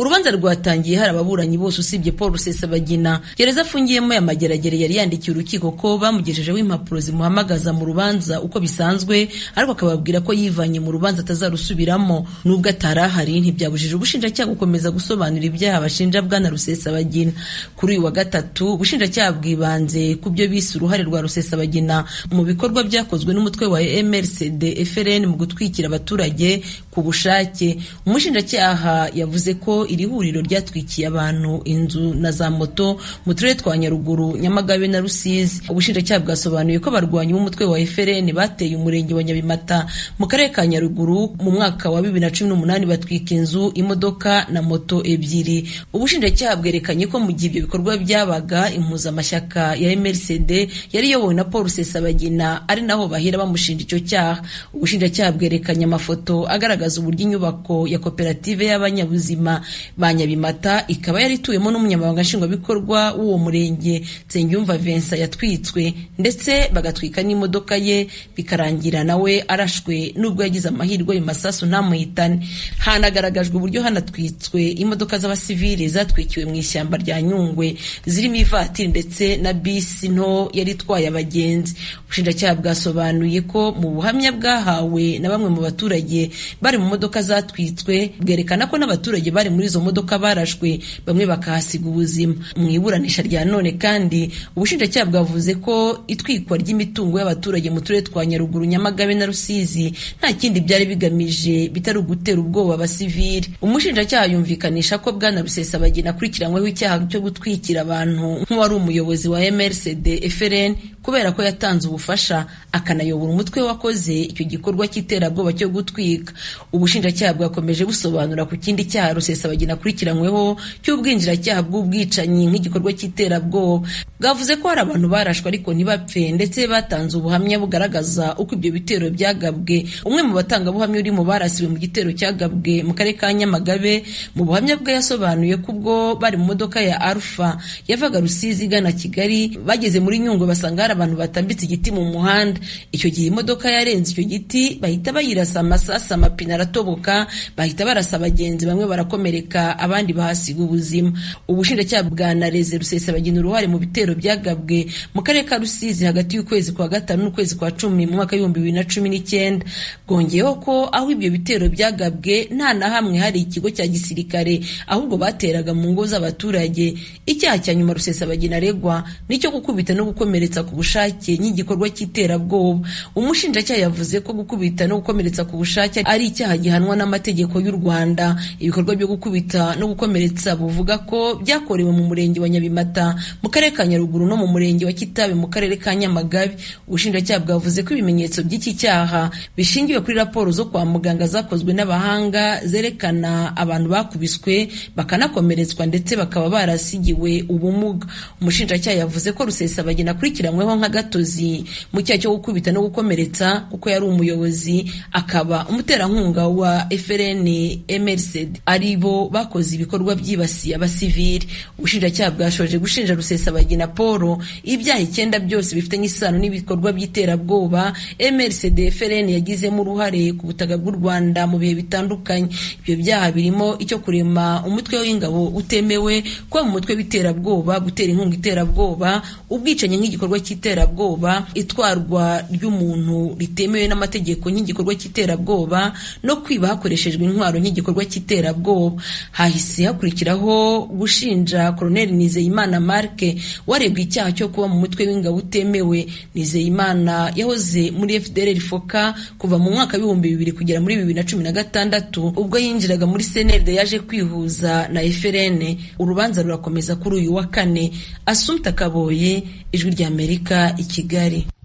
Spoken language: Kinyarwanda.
urubanza rwatangiye hari ababuranyi bose usibye paul rusesabagina gereza afungiyemo ya mageragere yari yandikiye urukiko ko bamugejejeho impapuro zimuhamagaza mu rubanza uko bisanzwe ariko akababwira ko yivanye mu rubanza atazarusubiramo nubwo atari ahari ntibyabujije ubushinjacyaha gukomeza gusobanura ibyaha bashinja bwana rusesabagina kuri uyu wa gatatu ubushinjacyaha bwibanze ku byo bise uruhare rwa rusesabagina mu bikorwa byakozwe n'umutwe wa mrcd frn mu gutwikira abaturage ku bushake umushinjacyaha yavuze ko iri huriro ryatwikiye abantu inzu na za moto mu turere twa nyaruguru nyamagabe na rusizi ubushinjacyaha bwasobanuye ko abarwanyi b'umutwe wa frn bateye umurenge wa nyabimata mu karere ka nyaruguru mu mwaka wa bibiri na cumi n'umunani batwika inzu imodoka na moto ebyiri ubushinjacyaha bwerekanye ko mu gihe ibyo bikorwa byabaga impuzamashyaka ya mrcd yari iyobowe na paul rusesabagina ari naho bahera bamushinja icyo cyaha ubushinjacyaha bwerekanye amafoto agaragaza uburyo inyubako ya koperative y'abanyabuzima ba nyabimata ikaba yari ituwemo n'umunyamabanga nshingwabikorwa w'uwo murenge nsengiyumva vincent yatwitswe ndetse bagatwika n'imodoka ye bikarangira nawe arashwe nubwo yagize amahirwe ayo masasu ntamuhitane hanagaragajwe uburyo hanatwitswe imodoka z'abasivili zatwikiwe mu ishyamba rya nyungwe zirimo ivatiri ndetse na bisi nto yari itwaye abagenzi ubushinjacyaha bwasobanuye ko mu buhamya bwahawe na bamwe mu baturage bari mu modoka zatwitswe bwerekana ko n'abaturage bari muri izo modoka barashwe bamwe bakahasiga ubuzima mu iburanisha rya none kandi ubushinjacyaha bwavuze ko itwikwa ry'imitungo y'abaturage mu turere twa nyaruguru nyamagabe na rusizi nta kindi byari bigamije bitari ugutera ubwoba abasivili umushinjacyaha yumvikanisha ko bwana rusesabagina akurikiranyweho icyaha cyo gutwikira abantu nk'uwari umuyobozi wa mrcd frn kubera ko yatanze ubufasha akanayobora umutwe wakoze icyo gikorwa cy'iterabwoba cyo gutwika ubushinjacyaha bwakomeje busobanura ku kindi cyaha rusesabagina akurikiranyweho cy'ubwinjiracyaha bw'ubwicanyi nk'igikorwa cy'iterabwoba bwavuze ko hari abantu barashwe ariko ntibapfe ndetse batanze ubuhamya bugaragaza uko ibyo bitero byagabwe umwe mu batangabuhamya uri mu barasiwe mu gitero cyagabwe mu karere ka nyamagabe mu buhamya bwe yasobanuye ko ubwo bari mu modoka ya alpha yavaga rusizi igana kigali bageze muri nyungwe basanga hari abantu batambitse igiti mu muhanda icyo gihe imodoka yarenze icyo giti bahita bayirasa amasasa amapine aratoboka bahita barasa abagenzi bamwe barakomereka abandi bahasiga ubuzima ubushinjacyaha bwa nareze rusesabagina uruhare mu bitero byagabwe mu karere ka rusizi hagati y'ukwezi kwa gatanu n'ukwezi kwa cumi mu mwaka w'ibihumbi bibiri na cumi n'icyenda bwongeyeho ko aho ibyo bitero byagabwe nta na hamwe hari ikigo cya gisirikare ahubwo bateraga mu ngo z'abaturage icyaha cya nyuma rusesabagina aregwa nicyo gukubita no gukomeretsa ku bushake nk'igikorwa cy'iterabwoba umushinjacyaha yavuze ko gukubita no gukomeretsa ku bushake ari icyaha gihanwa n'amategeko y'u rwanda ibikorwa byo gukubita no gukomeretsa buvuga ko byakorewe mu murenge wa nyabimata mu karere ka nyaruguru no mu murenge wa kitabe mu karere ka nyamagabe ubushinjacyaha bwavuze ko ibimenyetso by'iki cyaha bishingiwe kuri raporo zo kwa muganga zakozwe n'abahanga zerekana abantu bakubiswe bakanakomeretswa ndetse bakaba barasigiwe ubumuga umushinjacyaha yavuze ko rusesabagina akurikiranywe akurikiranyweho nk'agatozi mu cyaha cyo gukubita no gukomeretsa kuko yari umuyobozi akaba umuterankunga wa frn mrcd ari bo bakoze ibikorwa byibasiye abasivili ubushinjacyaha bwashoje gushinja rusesabagina paul ibyaha icyenda byose bifitanye isano n'ibikorwa by'iterabwoba mrcd frn yagizemo uruhare ku butaka bw'u rwanda mu bihe bitandukanye ibyo byaha birimo icyo kurema umutwe w'ingabo utemewe kuba mu mutwe w'iterabwoba gutera inkunga iterabwoba ubwicanyi nk'igikorwa cy'iterabwoba itwarwa ry'umuntu ritemewe n'amategeko nk'igikorwa cy'iterabwoba no kwiba hakoreshejwe intwaro nk'igikorwa cy'iterabwoba hahise hakurikiraho gushinja Colonel Nizeyimana Mark warebwe icyaha cyo kuba mu mutwe w'ingabo utemewe Nizeyimana yahoze muri FDLR Foka kuva mu mwaka w'ibihumbi bibiri kugera muri bibiri na cumi na gatandatu ubwo yinjiraga muri CNRD yaje kwihuza na FRN urubanza rurakomeza kuri uyu wa kane Assumpta Kaboye ijwi ry'Amerika i Kigali